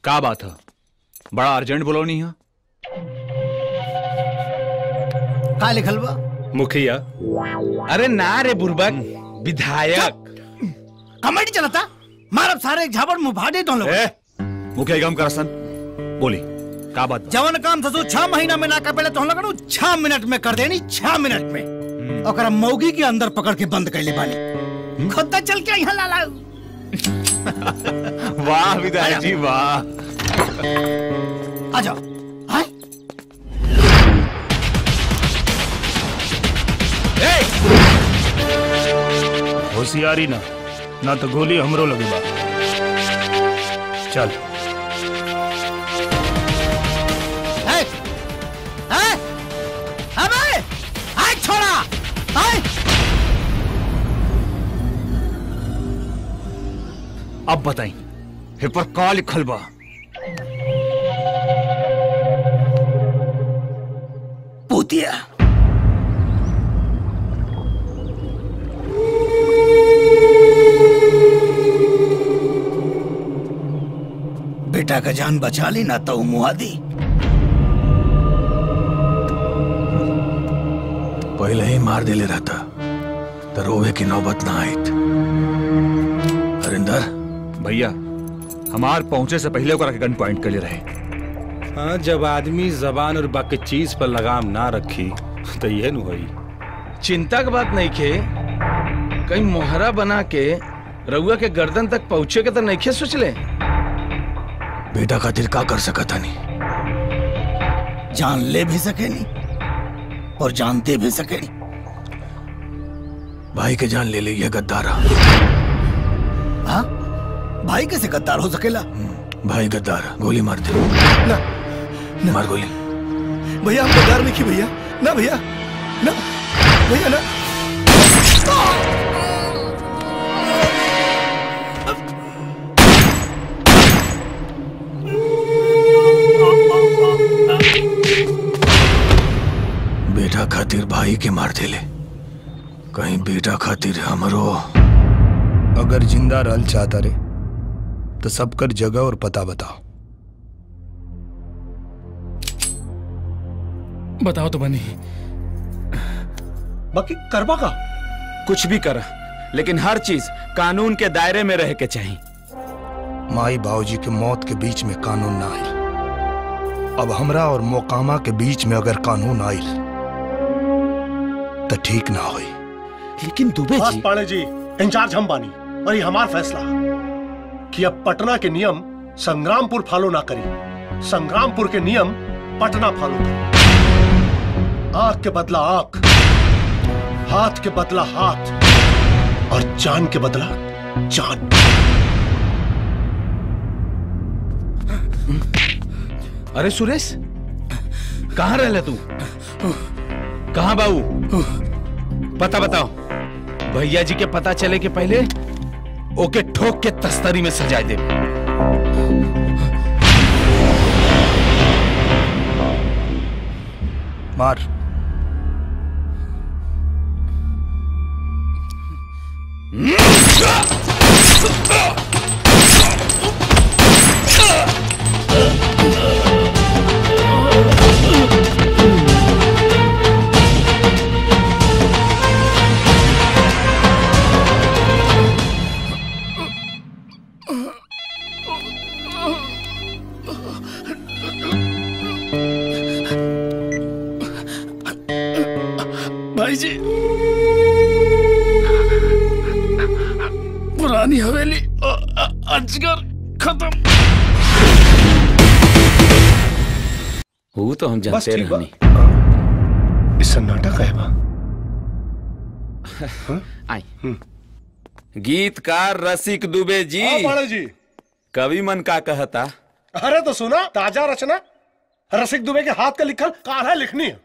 का बात है बड़ा अर्जेंट बोलो नहीं है का लिखल बा मुखिया अरे ना रे बुर्बक विधायक कमेटी चलता मारब सारे एक झापड़ मुंह फाड़े तो लोग ए, मुखिया गम करसन बोली का बात बा? जवन काम ससु छह महीना में ना कर पहले तो हम लोग छह मिनट में कर देनी छह मिनट में और मौगी के अंदर पकड़ के बंद कर ले बानी खुद चल के यहाँ ला लाऊ वाह विधायक जी वाह आ जाओ आए होशियारी ना ना तो गोली हमरो लगे बा चल है है अबे आए छोड़ा आए अब बताई हे पर का लिखल बा पूतिया बेटा का जान बचा ली ना तो मुआ दी पहले ही मार देले रहता तो रोवे की नौबत ना आई हरिंदर भैया हमार पहुंचे से पहले ओकरा के गन पॉइंट कर ले रहे हाँ जब आदमी जबान और बाकी चीज पर लगाम ना रखी तो ये नु होई चिंता की बात नहीं खे कहीं मोहरा बना के रउआ के गर्दन तक पहुंचे के तो नहीं खे सोच ले बेटा खातिर का कर सकता नहीं जान ले भी सके नहीं और जानते भी सके नहीं भाई के जान ले ली ये गद्दारा हाँ भाई कैसे गद्दार हो सकेला भाई गद्दार गोली मार दे ना मार गोली भैया हम गद्दार नहीं की भैया ना भैया ना भैया ना बेटा खातिर भाई के मार देले कहीं बेटा खातिर हमरो अगर जिंदा रहल चाहता रे तो सबकर जगह और पता बताओ बताओ तो बनी बाकी करबा का कुछ भी कर लेकिन हर चीज कानून के दायरे में रह के चाहिए माई बाबूजी के मौत के बीच में कानून ना आई अब हमरा और मोकामा के बीच में अगर कानून आइल तो ठीक ना होई लेकिन दुबे बस जी पाड़े जी इंचार्ज हम बानी और ये हमार फैसला कि अब पटना के नियम संग्रामपुर फॉलो ना करी संग्रामपुर के नियम पटना फॉलो करी आंख के बदला आंख हाथ के बदला हाथ और जान के बदला जान अरे सुरेश कहाँ रह तू कहाँ बाबू पता बताओ भैया जी के पता चले के पहले ओके ठोक के तस्तरी में सजाए दे मार भाई जी पुरानी हवेली अजगर खत्म वो तो हम बस जानते ठीक बा रहनी इस सन्नाटा का है बा आई गीतकार रसिक दुबे जी हाँ, पाड़े जी कवि मन का कहता अरे तो सुना ताजा रचना रसिक दुबे के हाथ का लिखल काढ़ा लिखनी है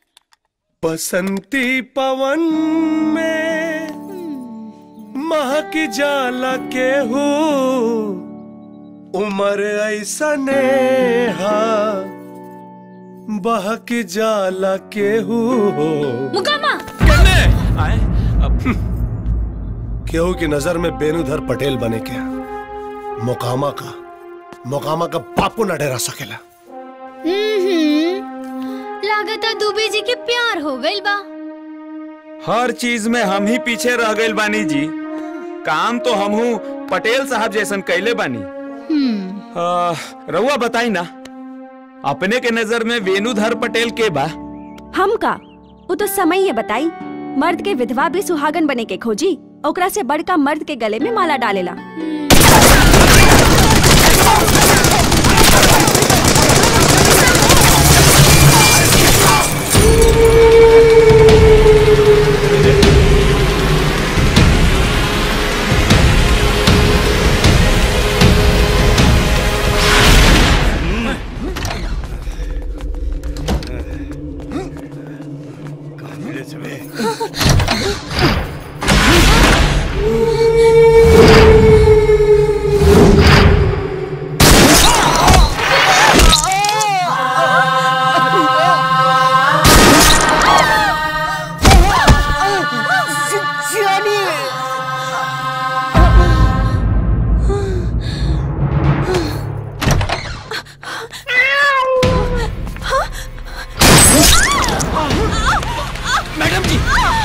बसंती पवन में महक जाला के हो उमर ऐसा नेहा बहक जाला के हो मुकामा आए अब केहू की नजर में बेनुधर पटेल बने क्या मोकामा का मोकामा का बापू न डरा सकेला लागता दुबे जी के प्यार हो गइल बा हर चीज में हम ही पीछे रह गइल बानी जी काम तो हमहू पटेल साहब जैसन कैले बानी आ, रउआ बताई ना अपने के नजर में वेणुधर पटेल के बा हम का वो तो समय ये बताई मर्द के विधवा भी सुहागन बने के खोजी ओकरा से बड़का मर्द के गले में माला डालेला मैडम जी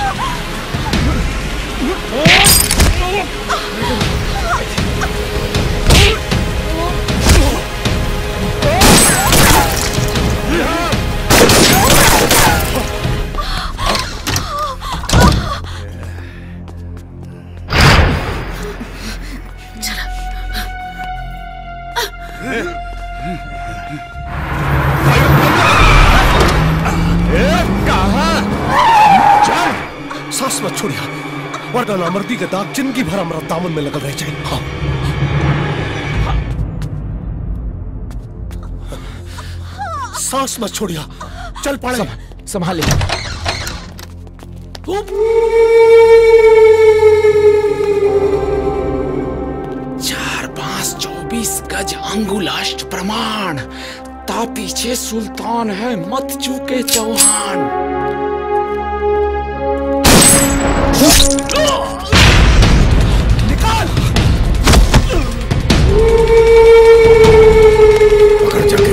सांस मत छोड़िया वरना नामर्दी के दाग जिंदगी भर हमारा दामन में लगल रह जाए हाँ सांस मत छोड़िया चल पड़े संभाले चार पांच चौबीस गज अंगुलाष्ट प्रमाण ता पीछे सुल्तान है मत चूके चौहान पकड़ जाके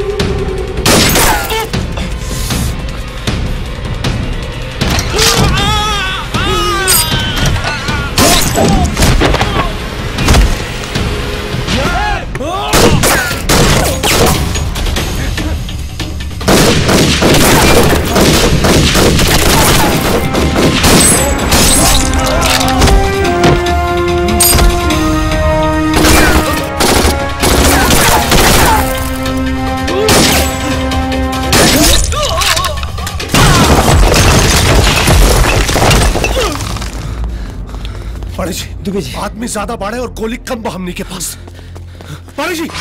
पाड़ी जी दुबे जी आदमी ज्यादा बाढ़े और गोली कम बा हमनी के पास पाड़ी जी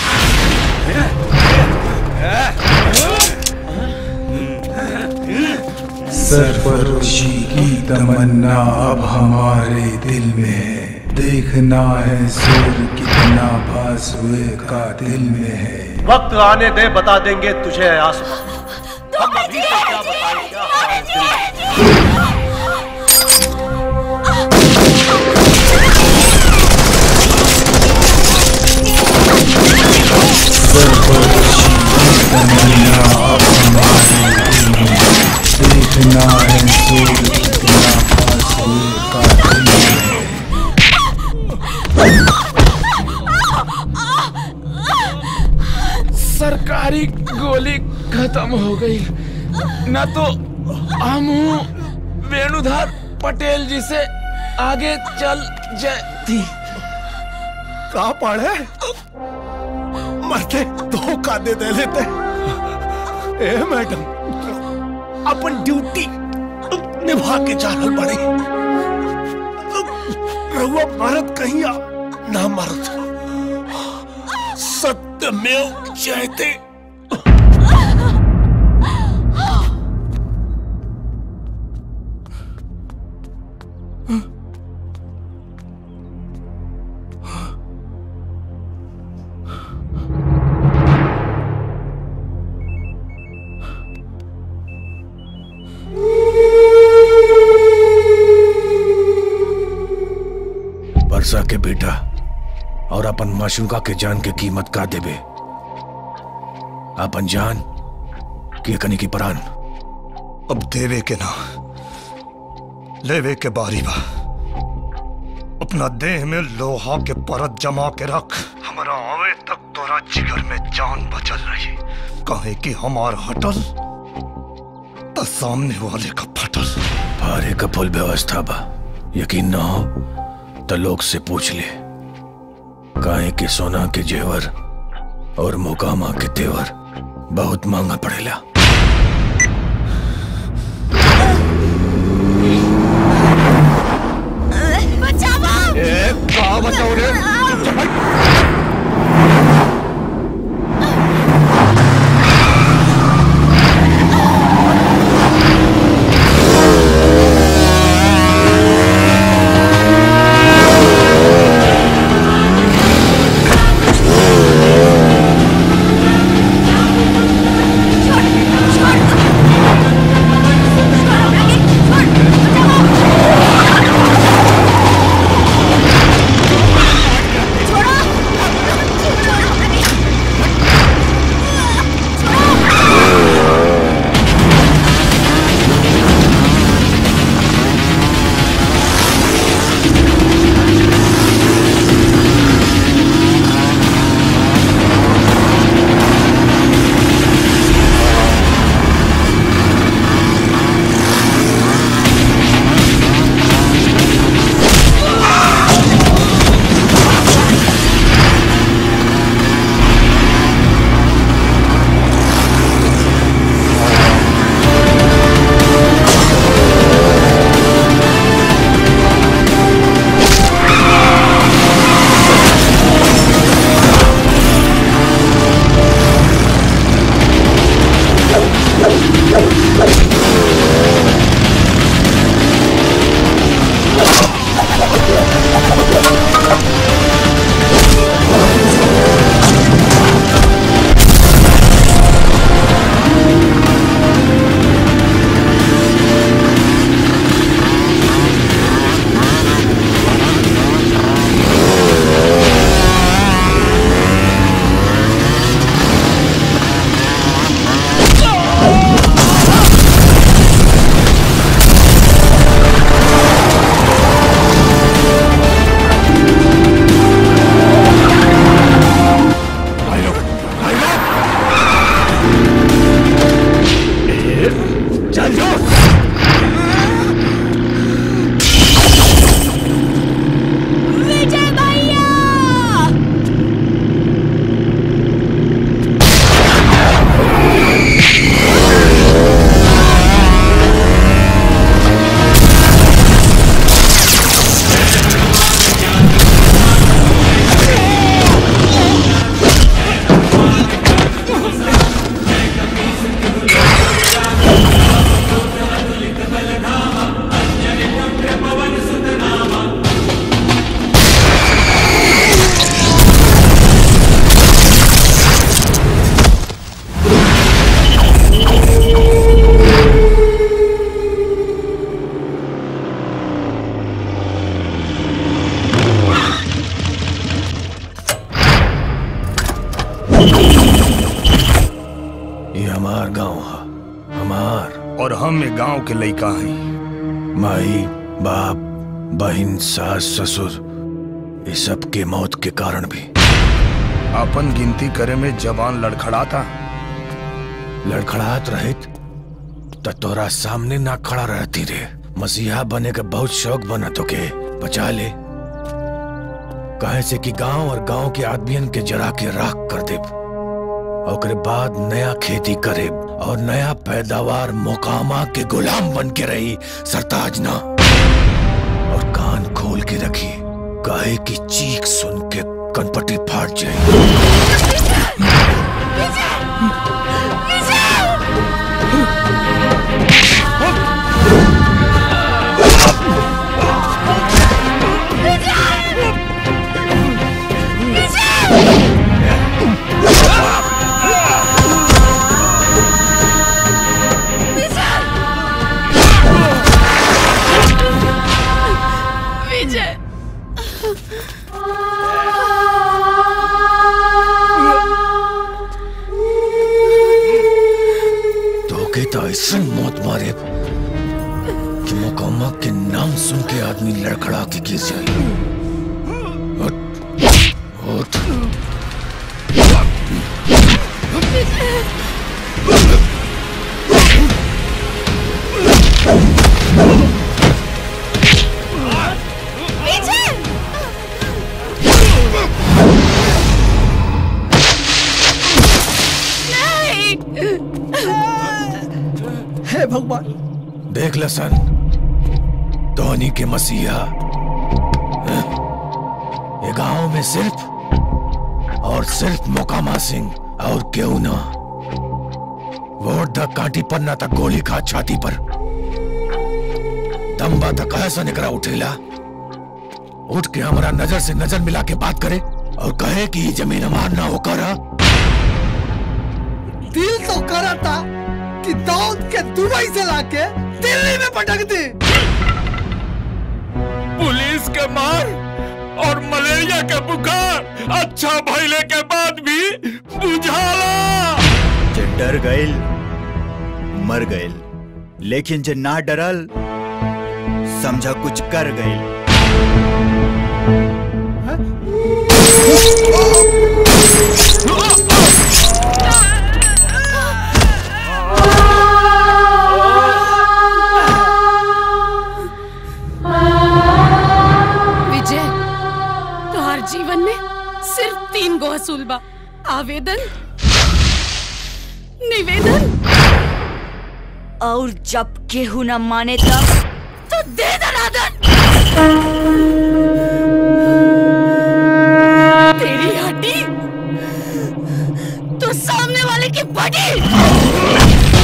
सरफरोशी की तमन्ना अब हमारे दिल में है देखना है सुर कितना भास हुए का दिल में है वक्त आने दे बता देंगे तुझे आसमां हम अभी तक क्या बताएं क्या हमारे दिल में। सरफरोशी की तमन्ना अब हमारे दिल में है देखना है सुर कितना भास हुए का दिल में है सरकारी गोली खत्म हो गई न तो हम वेणुधर पटेल जी से आगे चल जाती कहा पाड़े मरते धोखा दे दे लेते ए मैडम अपन ड्यूटी निभा के जाना पड़ी रहुआ मरद कहीं आ, ना मरद सत्य में जयते वर्षा के बेटा और अपन माशूका के जान के कीमत का देबे अपन जान के कनी की परान अब देवे के ना लेवे के बारी बा अपना देह में लोहा के परत जमा के रख हमारा आवे तक तोरा जिगर में जान बचल रही कहे कि हमार हटल तो सामने वाले का फटल भारे का फुल व्यवस्था बा यकीन ना हो तो लोग से पूछ ले काहे के सोना के जेवर और मोकामा के तेवर बहुत महंगा पड़ेला बचाओ का बताओ रे विजय भैया ये हमार गांव है हमार और हम ये गांव के लइका हैं माई बाप बहन सास ससुर ये सब के मौत के कारण भी अपन गिनती करे में जवान लड़खड़ाता लड़खड़ात रहित त तोरा सामने ना खड़ा रहती रे मसीहा बने का बहुत शौक बना तो के बचा ले कहे से कि गांव और गांव के आदमियन के जरा के राख कर दे ओकरे बाद नया खेती करे और नया पैदावार मोकामा के गुलाम बन के रही सरताज ना और कान खोल के रखी काहे की चीख सुन के कनपटी फाट जाए विजय ऐसा मौत मारे कि मुकम्मा के नाम सुन के आदमी लड़खड़ा के गिर जाए उठ, उठ। पीछे हे भगवान देख लसन धोनी के मसीहा हैं? ये गांव में सिर्फ और सिर्फ मोकामा सिंह और क्यों ना वोट द काटी पर ना तक गोली खा छाती पर दम्बा तक ऐसा निकला उठेला उठ के हमारा नजर से नजर मिला के बात करे और कहे कि ये जमीन हमार ना होकर दिल तो करा था कि दाऊद के दुबई से लाके दिल्ली में पटक दी पुलिस के मार और मलेरिया के बुखार अच्छा भइले के बाद भी बुझाला जे डर गइल मर गइल लेकिन जे ना डरल समझा कुछ कर गइल विजय तोहर जीवन में सिर्फ तीन गो असूल बा आवेदन निवेदन और जब केहू न माने तब तो दे दनादन तेरी हड्डी तो सामने वाले की बड़ी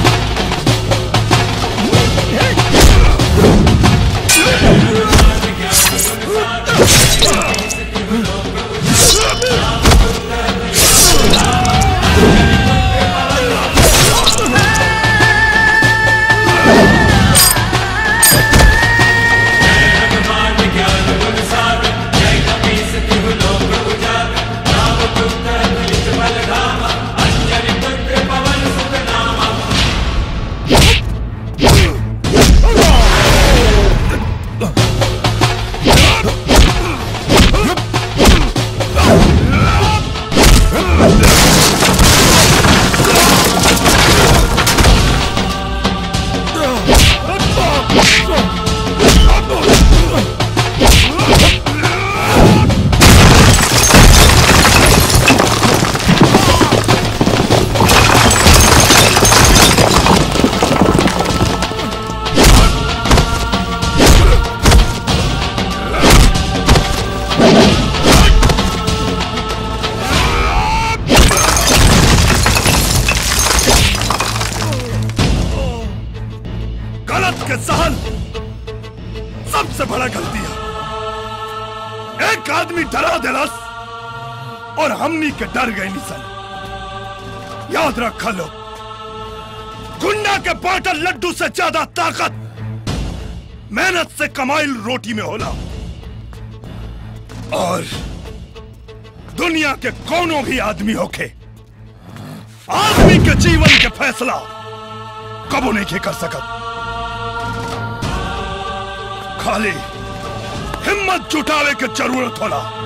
गलत के सहन सबसे बड़ा गलती है एक आदमी डरा दिलस और हमनी के डर गए निसन याद रखा लो गुंडा के बाटल लड्डू से ज्यादा ताकत मेहनत से कमाइल रोटी में होला और दुनिया के कोनो भी आदमी होके आदमी के जीवन के फैसला कबो नहीं के कर सकत खाली हिम्मत जुटावे के जरूरत होला